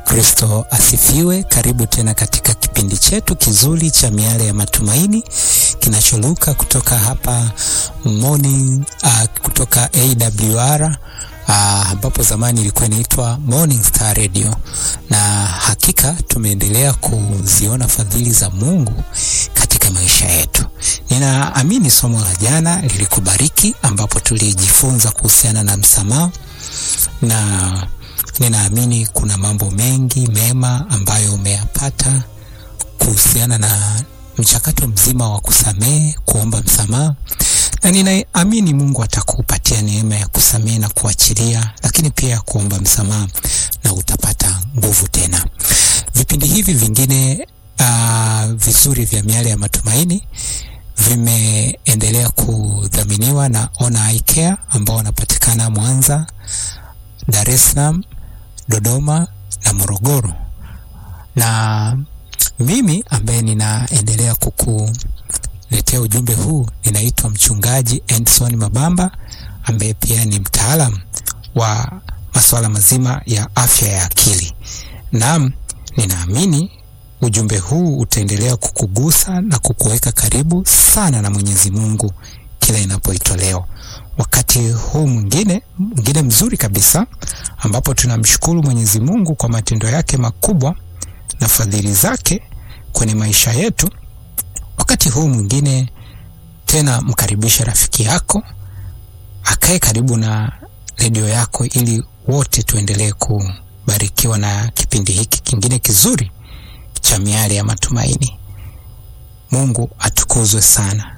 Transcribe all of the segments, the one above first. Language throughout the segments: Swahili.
Kristo asifiwe. Karibu tena katika kipindi chetu kizuri cha miale ya matumaini kinacholuka kutoka hapa morning, uh, kutoka AWR ambapo uh, zamani ilikuwa inaitwa Morning Star Radio, na hakika tumeendelea kuziona fadhili za Mungu katika maisha yetu. Ninaamini somo la jana lilikubariki, ambapo tulijifunza kuhusiana na msamaha na ninaamini kuna mambo mengi mema ambayo umeyapata kuhusiana na mchakato mzima wa kusamehe, kuomba msamaha, na ninaamini Mungu atakupatia neema ya kusamehe na kuachilia, lakini pia ya kuomba msamaha, na utapata nguvu tena. Vipindi hivi vingine uh, vizuri vya miale ya matumaini vimeendelea kudhaminiwa na Ona Eye Care ambao wanapatikana Mwanza, Dar es Salaam, Dodoma na Morogoro. Na mimi ambaye ninaendelea kukuletea ujumbe huu ninaitwa Mchungaji Endson Mabamba ambaye pia ni mtaalam wa masuala mazima ya afya ya akili. Naam, ninaamini ujumbe huu utaendelea kukugusa na kukuweka karibu sana na Mwenyezi Mungu kila inapoitolewa wakati huu mwingine mwingine mzuri kabisa ambapo tunamshukuru Mwenyezi Mungu kwa matendo yake makubwa na fadhili zake kwenye maisha yetu. Wakati huu mwingine tena, mkaribisha rafiki yako akae karibu na redio yako, ili wote tuendelee kubarikiwa na kipindi hiki kingine kizuri cha miale ya matumaini. Mungu atukuzwe sana.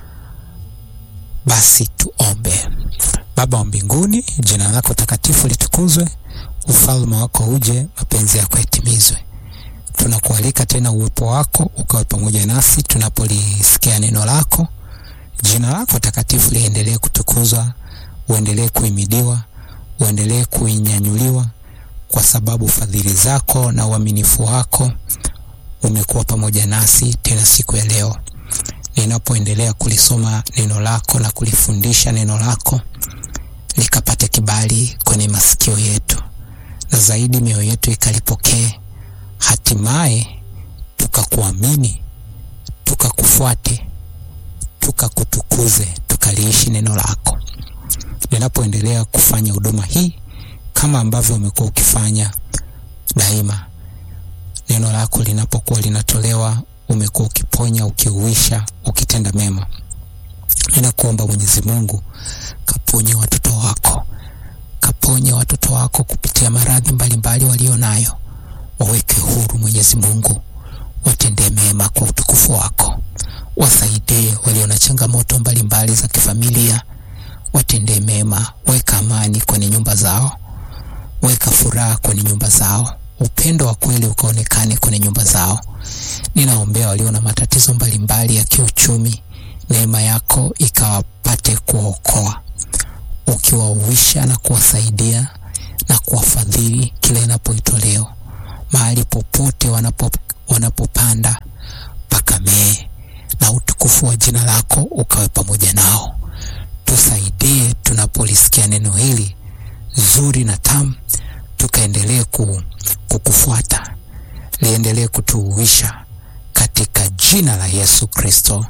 Basi tuombe. Baba wa mbinguni, jina lako takatifu litukuzwe, ufalme wako uje, mapenzi yako yatimizwe. Tunakualika tena uwepo wako ukawe pamoja nasi tunapolisikia neno lako. Jina lako takatifu liendelee kutukuzwa, uendelee kuhimidiwa, uendelee kuinyanyuliwa, kwa sababu fadhili zako na uaminifu wako umekuwa pamoja nasi tena siku ya leo ninapoendelea kulisoma neno lako na kulifundisha neno lako likapate kibali kwenye masikio yetu, na zaidi mioyo yetu ikalipokee, hatimaye tukakuamini, tukakufuate, tukakutukuze, tukaliishi neno lako. Ninapoendelea kufanya huduma hii kama ambavyo umekuwa ukifanya daima, neno lako linapokuwa linatolewa umekuwa ukiponya, ukiuisha, ukitenda mema. Ninakuomba Mwenyezi Mungu, kaponye watoto wako, kaponye watoto wako kupitia maradhi mbalimbali walio nayo, waweke huru Mwenyezi Mungu, watendee mema kwa utukufu wako, wasaidie walio na changamoto mbalimbali za kifamilia, watendee mema, weka amani kwenye nyumba zao, weka furaha kwenye nyumba zao, upendo wa kweli ukaonekane kwenye nyumba zao. Ninaombea walio na matatizo mbalimbali ya kiuchumi, neema yako ikawapate kuwaokoa, ukiwauisha na kuwasaidia na kuwafadhili kila inapoitolewa. Mahali popote wanapo, wanapopanda pakamee, na utukufu wa jina lako ukawe pamoja nao. Tusaidie tunapolisikia neno hili zuri na tamu, tukaendelee kukufuata, liendelee kutuuisha katika jina la Yesu Kristo,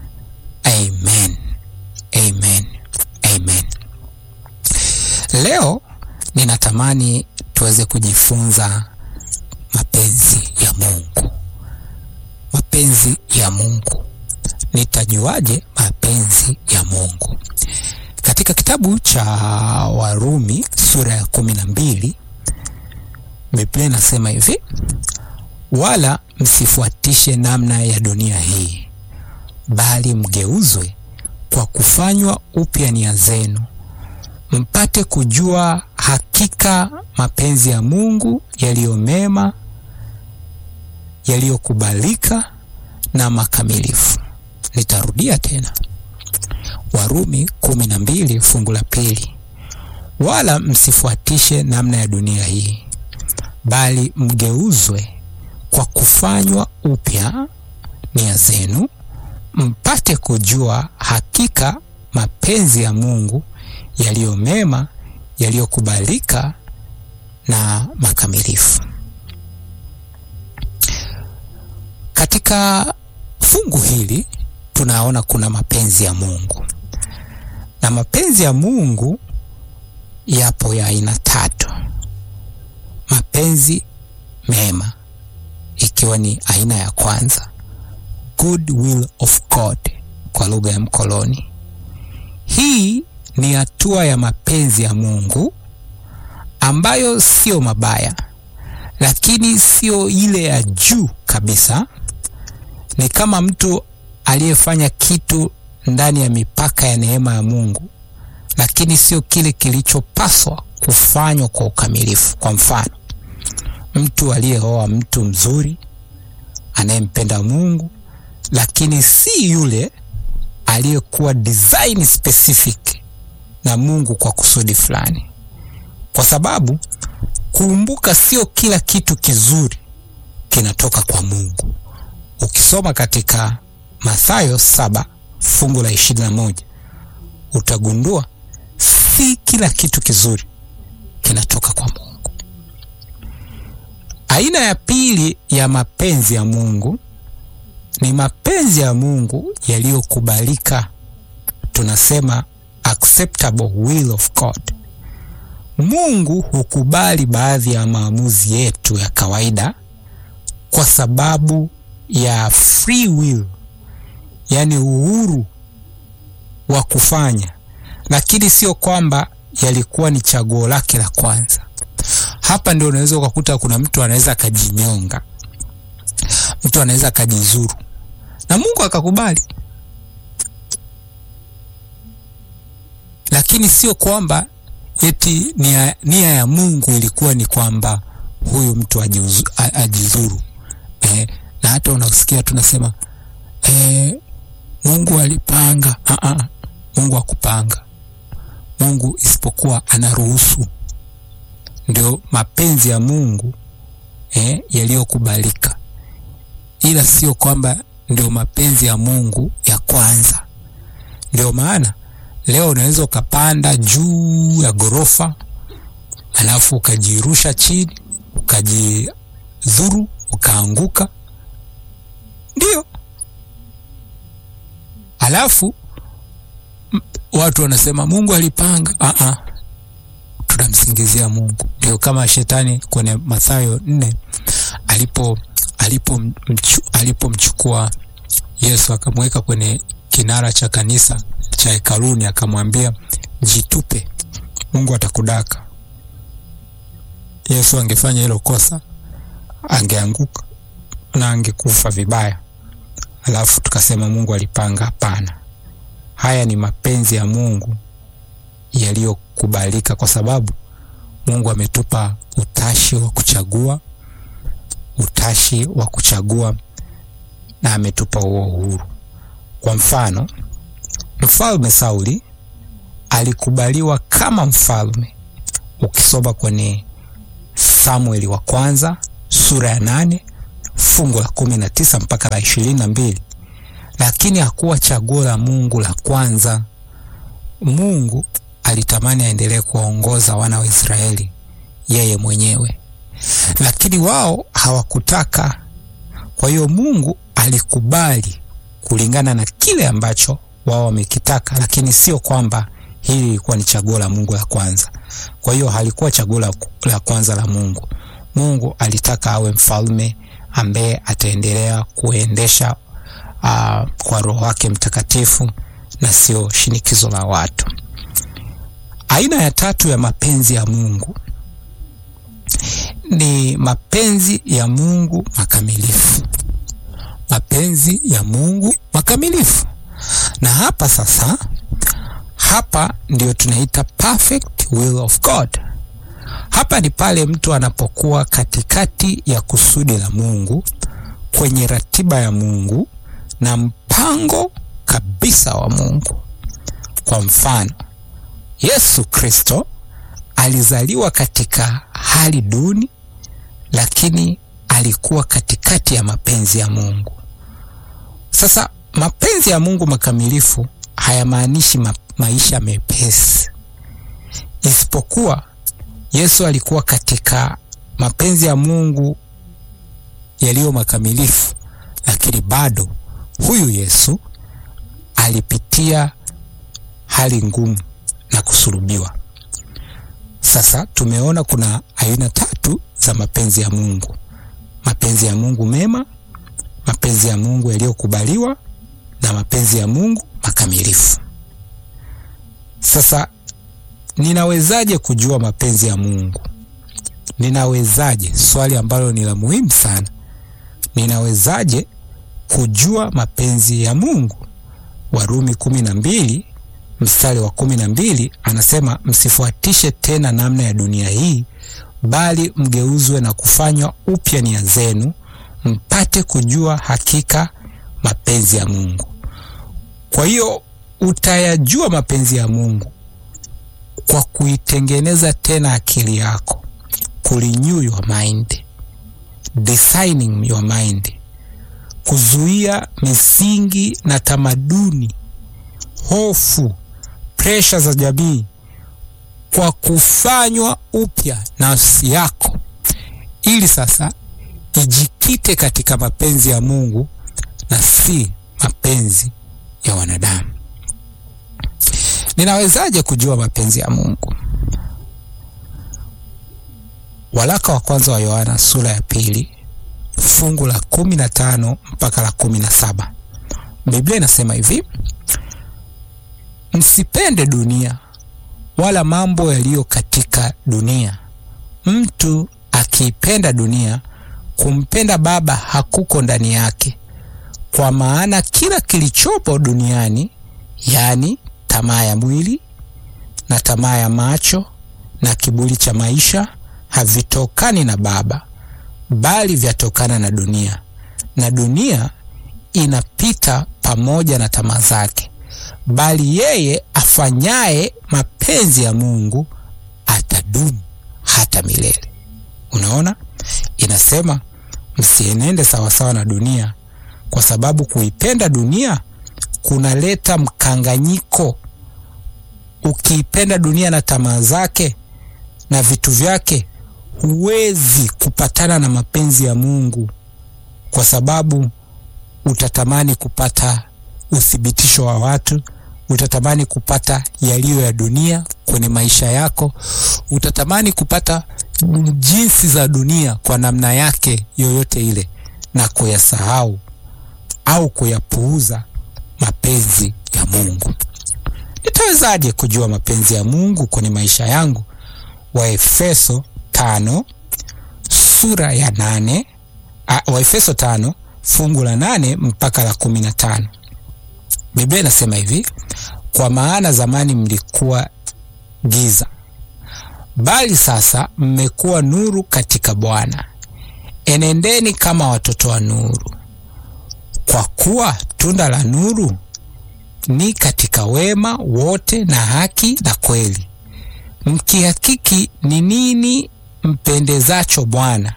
amen, amen, amen. Leo ninatamani tuweze kujifunza mapenzi ya Mungu. Mapenzi ya Mungu, nitajuaje mapenzi ya Mungu? Katika kitabu cha Warumi sura ya kumi na mbili Biblia inasema hivi wala msifuatishe namna ya dunia hii, bali mgeuzwe kwa kufanywa upya nia zenu, mpate kujua hakika mapenzi ya Mungu yaliyo mema, yaliyokubalika na makamilifu. Nitarudia tena, Warumi kumi na mbili fungu la pili, wala msifuatishe namna ya dunia hii bali mgeuzwe kwa kufanywa upya nia zenu, mpate kujua hakika mapenzi ya Mungu yaliyo mema, yaliyokubalika na makamilifu. katika fungu hili tunaona kuna mapenzi ya Mungu, na mapenzi ya Mungu yapo ya aina tatu: mapenzi mema, ikiwa ni aina ya kwanza, good will of God kwa lugha ya mkoloni. Hii ni hatua ya mapenzi ya Mungu ambayo sio mabaya, lakini sio ile ya juu kabisa. Ni kama mtu aliyefanya kitu ndani ya mipaka ya neema ya Mungu, lakini sio kile kilichopaswa kufanywa kwa ukamilifu. Kwa mfano, mtu aliyeoa mtu mzuri anayempenda Mungu, lakini si yule aliyekuwa design specific na Mungu kwa kusudi fulani, kwa sababu kumbuka, sio kila kitu kizuri kinatoka kwa Mungu. Ukisoma katika Mathayo saba fungu la ishirini na moja utagundua si kila kitu kizuri kinatoka kwa Mungu. Aina ya pili ya mapenzi ya Mungu ni mapenzi ya Mungu yaliyokubalika, tunasema acceptable will of God. Mungu hukubali baadhi ya maamuzi yetu ya kawaida kwa sababu ya free will, yaani uhuru wa kufanya, lakini sio kwamba yalikuwa ni chaguo lake la kwanza. Hapa ndio unaweza ukakuta kuna mtu anaweza akajinyonga, mtu anaweza akajizuru na Mungu akakubali, lakini sio kwamba eti nia, nia ya Mungu ilikuwa ni kwamba huyu mtu ajiuzu, ajizuru eh, na hata unasikia tunasema eh, Mungu alipanga. Aa, Mungu akupanga Mungu isipokuwa anaruhusu. Ndio mapenzi ya Mungu eh, yaliyokubalika, ila sio kwamba ndio mapenzi ya Mungu ya kwanza. Ndio maana leo unaweza ukapanda juu ya ghorofa alafu ukajirusha chini ukajidhuru ukaanguka, ndio alafu watu wanasema Mungu alipanga. Aa, tunamsingizia Mungu. Ndio kama shetani kwenye Mathayo nne alipo alipomchukua alipo Yesu akamweka kwenye kinara cha kanisa cha hekaluni, akamwambia jitupe, Mungu atakudaka. Yesu angefanya hilo kosa, angeanguka na angekufa vibaya, alafu tukasema Mungu alipanga. Hapana, haya ni mapenzi ya Mungu yaliyokubalika, kwa sababu Mungu ametupa utashi wa kuchagua, utashi wa kuchagua na ametupa huo uhuru. Kwa mfano, mfalme Sauli alikubaliwa kama mfalme. Ukisoma kwenye Samueli wa kwanza sura ya nane fungu la kumi na tisa mpaka la ishirini na mbili lakini hakuwa chaguo la Mungu la kwanza. Mungu alitamani aendelee kuwaongoza wana wa Israeli yeye mwenyewe, lakini wao hawakutaka. Kwa hiyo Mungu alikubali kulingana na kile ambacho wao wamekitaka, lakini sio kwamba hili lilikuwa ni chaguo la Mungu la kwanza. Kwa hiyo halikuwa chaguo la, la kwanza la Mungu. Mungu alitaka awe mfalme ambaye ataendelea kuendesha uh, kwa Roho wake Mtakatifu na sio shinikizo la watu. Aina ya tatu ya mapenzi ya Mungu ni mapenzi ya Mungu makamilifu. Mapenzi ya Mungu makamilifu, na hapa sasa, hapa ndio tunaita perfect will of God. Hapa ni pale mtu anapokuwa katikati ya kusudi la Mungu, kwenye ratiba ya Mungu na mpango kabisa wa Mungu. Kwa mfano, Yesu Kristo alizaliwa katika hali duni, lakini alikuwa katikati ya mapenzi ya Mungu. Sasa mapenzi ya Mungu makamilifu hayamaanishi ma maisha mepesi, isipokuwa Yesu alikuwa katika mapenzi ya Mungu yaliyo makamilifu, lakini bado huyu Yesu alipitia hali ngumu na kusulubiwa. Sasa tumeona kuna aina tatu za mapenzi ya Mungu: mapenzi ya Mungu mema, mapenzi ya Mungu yaliyokubaliwa na mapenzi ya Mungu makamilifu. Sasa ninawezaje kujua mapenzi ya Mungu? Ninawezaje? Swali ambalo ni la muhimu sana. Ninawezaje kujua mapenzi ya Mungu? Warumi kumi na mbili mstari wa kumi na mbili anasema msifuatishe tena namna ya dunia hii, bali mgeuzwe na kufanywa upya nia zenu, mpate kujua hakika mapenzi ya Mungu. Kwa hiyo utayajua mapenzi ya Mungu kwa kuitengeneza tena akili yako, kurenew your mind, designing your mind, kuzuia misingi na tamaduni, hofu, presha za jamii, kwa kufanywa upya nafsi yako, ili sasa ijikite katika mapenzi ya Mungu na si mapenzi ya wanadamu. Ninawezaje kujua mapenzi ya Mungu? Waraka wa kwanza wa Yohana sura ya pili fungu la kumi na tano mpaka la kumi na saba Biblia inasema hivi: msipende dunia wala mambo yaliyo katika dunia. Mtu akiipenda dunia, kumpenda Baba hakuko ndani yake. Kwa maana kila kilichopo duniani, yaani tamaa ya mwili na tamaa ya macho na kiburi cha maisha, havitokani na Baba, bali vyatokana na dunia, na dunia inapita pamoja na tamaa zake, bali yeye afanyaye mapenzi ya Mungu atadumu hata milele. Unaona, inasema msienende sawasawa na dunia, kwa sababu kuipenda dunia kunaleta mkanganyiko. Ukiipenda dunia na tamaa zake na vitu vyake, huwezi kupatana na mapenzi ya Mungu, kwa sababu utatamani kupata uthibitisho wa watu, utatamani kupata yaliyo ya dunia kwenye maisha yako, utatamani kupata jinsi za dunia kwa namna yake yoyote ile, na kuyasahau au kuyapuuza mapenzi ya Mungu. Nitawezaje kujua mapenzi ya Mungu kwenye maisha yangu? Waefeso tano sura ya nane a, Waefeso tano fungu la nane mpaka la kumi na tano Biblia inasema hivi: kwa maana zamani mlikuwa giza, bali sasa mmekuwa nuru katika Bwana. Enendeni kama watoto wa nuru, kwa kuwa tunda la nuru ni katika wema wote na haki na kweli, mkihakiki ni nini mpendezacho Bwana,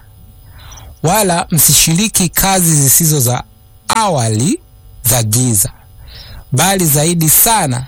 wala msishiriki kazi zisizo za awali za giza, bali zaidi sana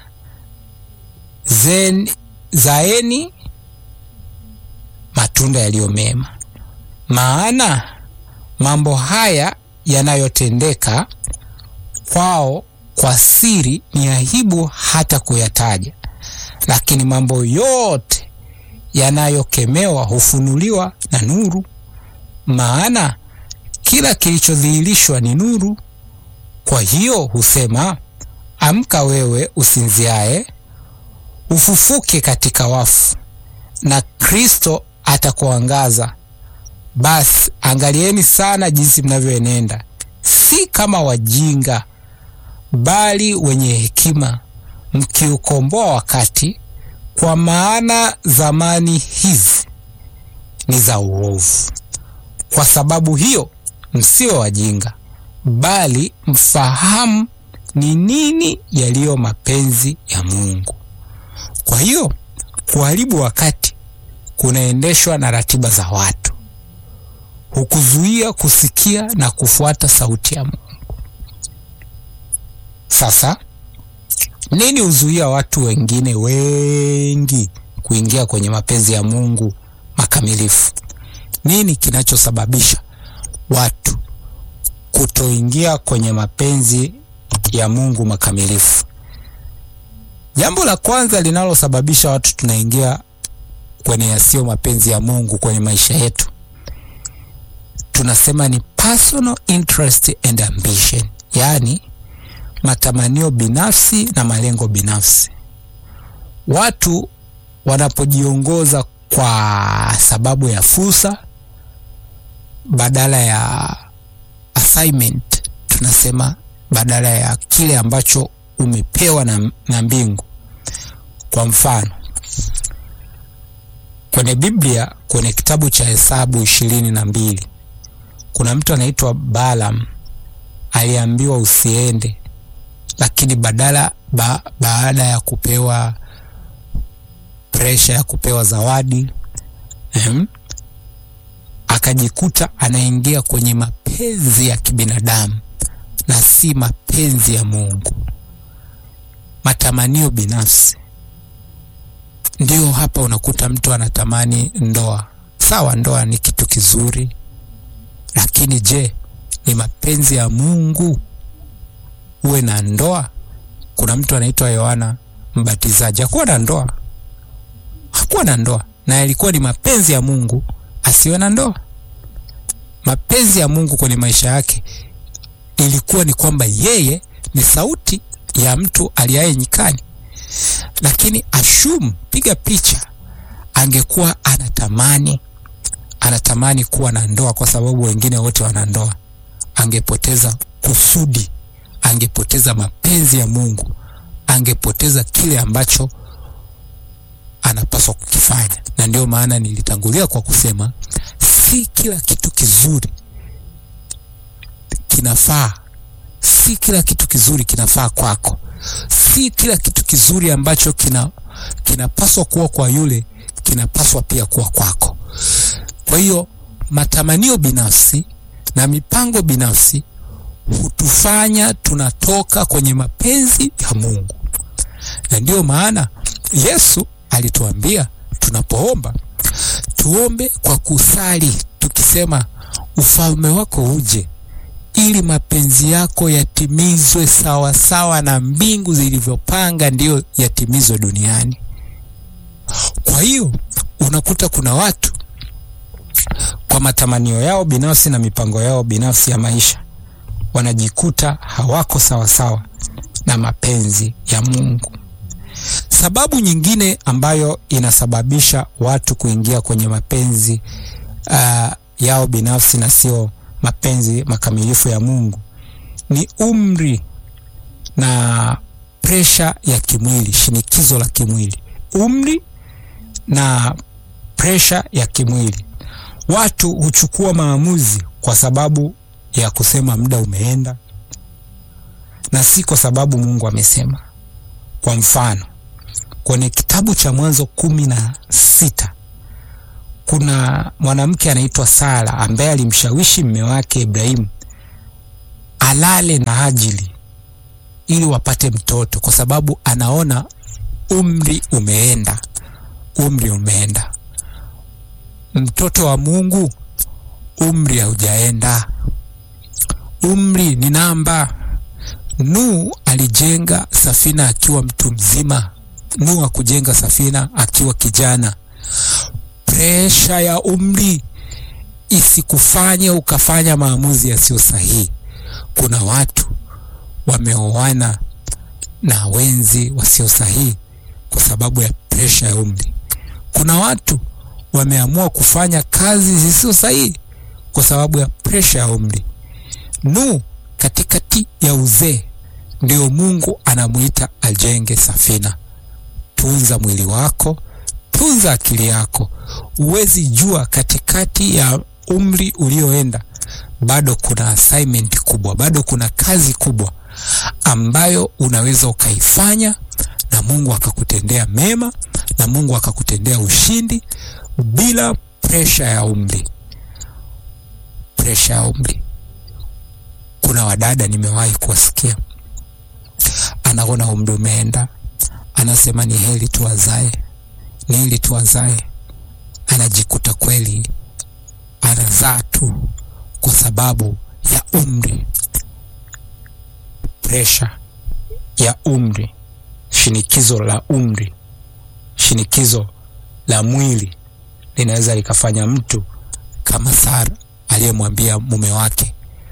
zen, zaeni matunda yaliyo mema. Maana mambo haya yanayotendeka kwao kwa siri ni aibu hata kuyataja, lakini mambo yote yanayokemewa hufunuliwa na nuru. Maana kila kilichodhihirishwa ni nuru. Kwa hiyo husema, amka wewe usinziaye, ufufuke katika wafu, na Kristo atakuangaza. Basi angalieni sana jinsi mnavyoenenda, si kama wajinga, bali wenye hekima, mkiukomboa wakati, kwa maana zamani hizi ni za uovu. Kwa sababu hiyo msiwe wajinga, bali mfahamu ni nini yaliyo mapenzi ya Mungu. Kwa hiyo kuharibu wakati kunaendeshwa na ratiba za watu, hukuzuia kusikia na kufuata sauti ya Mungu. Sasa nini huzuia watu wengine wengi kuingia kwenye mapenzi ya Mungu makamilifu? Nini kinachosababisha watu kutoingia kwenye mapenzi ya Mungu makamilifu. Jambo la kwanza linalosababisha watu tunaingia kwenye yasiyo mapenzi ya Mungu kwenye maisha yetu, tunasema ni personal interest and ambition, yaani matamanio binafsi na malengo binafsi. Watu wanapojiongoza kwa sababu ya fursa badala ya assignment, tunasema badala ya kile ambacho umepewa na, na mbingu. Kwa mfano kwenye Biblia kwenye kitabu cha Hesabu ishirini na mbili kuna mtu anaitwa Balaam aliambiwa usiende, lakini badala ba, baada ya kupewa presha ya kupewa zawadi em, akajikuta anaingia kwenye mapenzi ya kibinadamu na si mapenzi ya Mungu, matamanio binafsi. Ndio hapa unakuta mtu anatamani ndoa. Sawa, ndoa ni kitu kizuri, lakini je, ni mapenzi ya Mungu uwe na ndoa? Kuna mtu anaitwa Yohana Mbatizaji, hakuwa na ndoa, hakuwa na ndoa, na ilikuwa ni mapenzi ya Mungu asiwe na ndoa. Mapenzi ya Mungu kwenye maisha yake ilikuwa ni kwamba yeye ni sauti ya mtu aliaye nyikani, lakini ashum, piga picha, angekuwa anatamani anatamani kuwa na ndoa kwa sababu wengine wote wana ndoa, angepoteza kusudi, angepoteza mapenzi ya Mungu, angepoteza kile ambacho anapaswa kukifanya. Na ndio maana nilitangulia kwa kusema si kila kitu kizuri kinafaa, si kila kitu kizuri kinafaa kwako, si kila kitu kizuri ambacho kina kinapaswa kuwa kwa yule kinapaswa pia kuwa kwako. Kwa hiyo matamanio binafsi na mipango binafsi hutufanya tunatoka kwenye mapenzi ya Mungu, na ndiyo maana Yesu alituambia tunapoomba tuombe kwa kusali tukisema, ufalme wako uje, ili mapenzi yako yatimizwe sawa sawa na mbingu zilivyopanga ndiyo yatimizwe duniani. Kwa hiyo unakuta kuna watu kwa matamanio yao binafsi na mipango yao binafsi ya maisha wanajikuta hawako sawa sawa na mapenzi ya Mungu. Sababu nyingine ambayo inasababisha watu kuingia kwenye mapenzi uh, yao binafsi na sio mapenzi makamilifu ya Mungu ni umri na presha ya kimwili, shinikizo la kimwili, umri na presha ya kimwili. Watu huchukua maamuzi kwa sababu ya kusema muda umeenda na si kwa sababu Mungu amesema. Kwa mfano, kwenye kitabu cha Mwanzo kumi na sita kuna mwanamke anaitwa Sara ambaye alimshawishi mme wake Ibrahimu alale na Hajili ili wapate mtoto, kwa sababu anaona umri umeenda, umri umeenda. Mtoto wa Mungu umri haujaenda, umri ni namba. Nuhu alijenga safina akiwa mtu mzima. Nuhu hakujenga safina akiwa kijana. Presha ya umri isikufanye ukafanya maamuzi yasiyo sahihi. Kuna watu wameoana na wenzi wasio sahihi kwa sababu ya presha ya umri. Kuna watu wameamua kufanya kazi zisizo sahihi kwa sababu ya presha ya umri. Nuhu katikati ya uzee ndio Mungu anamuita ajenge safina. Tunza mwili wako, tunza akili yako. Huwezi jua katikati ya umri ulioenda, bado kuna assignment kubwa, bado kuna kazi kubwa ambayo unaweza ukaifanya na Mungu akakutendea mema na Mungu akakutendea ushindi bila presha ya umri. Presha ya umri. Kuna wadada nimewahi kuwasikia, anaona umri umeenda, anasema ni heri tu azae, ni heri tu azae. Anajikuta kweli anazaa tu kwa sababu ya umri, presha ya umri, shinikizo la umri, shinikizo la mwili linaweza likafanya mtu kama Sara aliyemwambia mume wake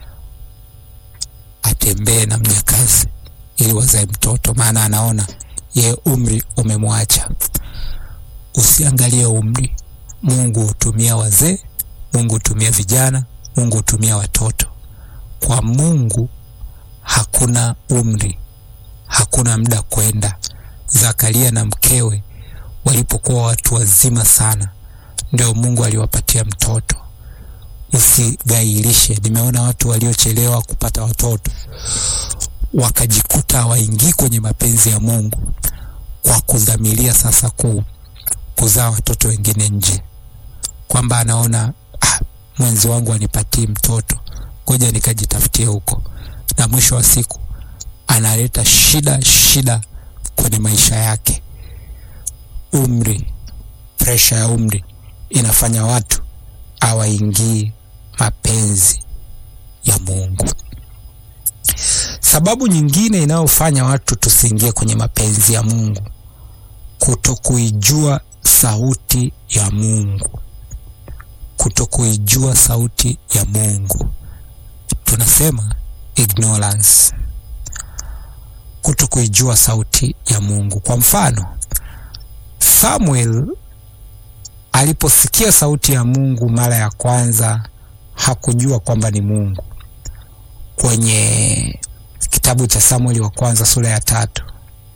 atembee na mjakazi ili wazae mtoto, maana anaona ye umri umemwacha. Usiangalie umri. Mungu hutumia wazee, Mungu hutumia vijana, Mungu hutumia watoto. Kwa Mungu hakuna umri, hakuna muda kwenda. Zakaria na mkewe walipokuwa watu wazima sana, ndio Mungu aliwapatia mtoto. Usigailishe. Nimeona watu waliochelewa kupata watoto wakajikuta hawaingii kwenye mapenzi ya Mungu kwa kudhamiria sasa ku, kuzaa watoto wengine nje, kwamba anaona ah, mwenzi wangu anipatii mtoto, ngoja nikajitafutie huko, na mwisho wa siku analeta shida shida kwenye maisha yake. Umri, presha ya umri inafanya watu hawaingii mapenzi ya Mungu. Sababu nyingine inayofanya watu tusiingie kwenye mapenzi ya Mungu, kutokuijua sauti ya Mungu. Kutokuijua sauti ya Mungu, tunasema ignorance. Kutokuijua sauti ya Mungu. Kwa mfano, Samuel aliposikia sauti ya Mungu mara ya kwanza hakujua kwamba ni Mungu. Kwenye kitabu cha Samueli wa kwanza sura ya tatu.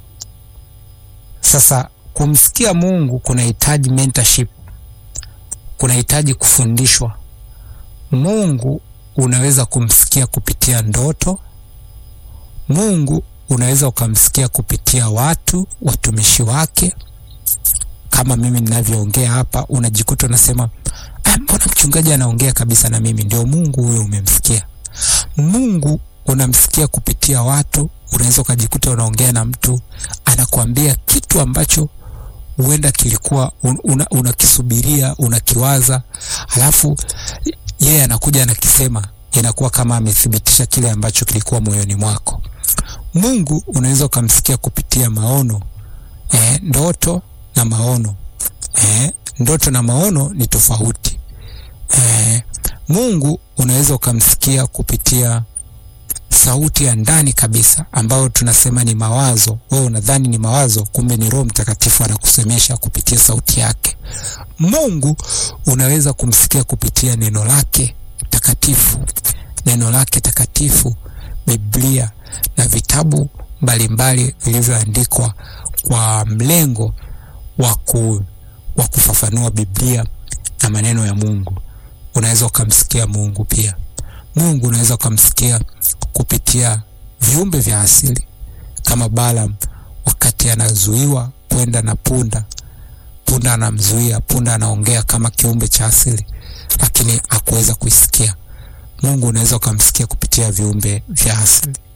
Sasa kumsikia Mungu kunahitaji mentorship, kunahitaji kufundishwa. Mungu unaweza kumsikia kupitia ndoto. Mungu unaweza ukamsikia kupitia watu, watumishi wake. Kama mimi ninavyoongea hapa, unajikuta unasema ah, mbona mchungaji anaongea kabisa na mimi? Ndio Mungu huyo, umemsikia. Mungu unamsikia kupitia watu. Unaweza ukajikuta unaongea na mtu anakuambia kitu ambacho huenda kilikuwa unakisubiria, una unakiwaza, halafu yeye anakuja anakisema, inakuwa kama amethibitisha kile ambacho kilikuwa moyoni mwako. Mungu unaweza ukamsikia kupitia maono eh, ndoto na maono eh, ndoto na maono ni tofauti eh, Mungu unaweza ukamsikia kupitia sauti ya ndani kabisa ambayo tunasema ni mawazo. Wewe unadhani ni mawazo, kumbe ni Roho Mtakatifu anakusemesha kupitia sauti yake. Mungu unaweza kumsikia kupitia neno lake takatifu, neno lake takatifu, Biblia na vitabu mbalimbali vilivyoandikwa kwa mlengo wa kufafanua Biblia na maneno ya Mungu. Unaweza ukamsikia Mungu pia. Mungu unaweza ukamsikia kupitia viumbe vya asili kama Balaam wakati anazuiwa kwenda na punda. Punda anamzuia, punda anaongea kama kiumbe cha asili, lakini hakuweza kuisikia. Mungu unaweza ukamsikia kupitia viumbe vya asili.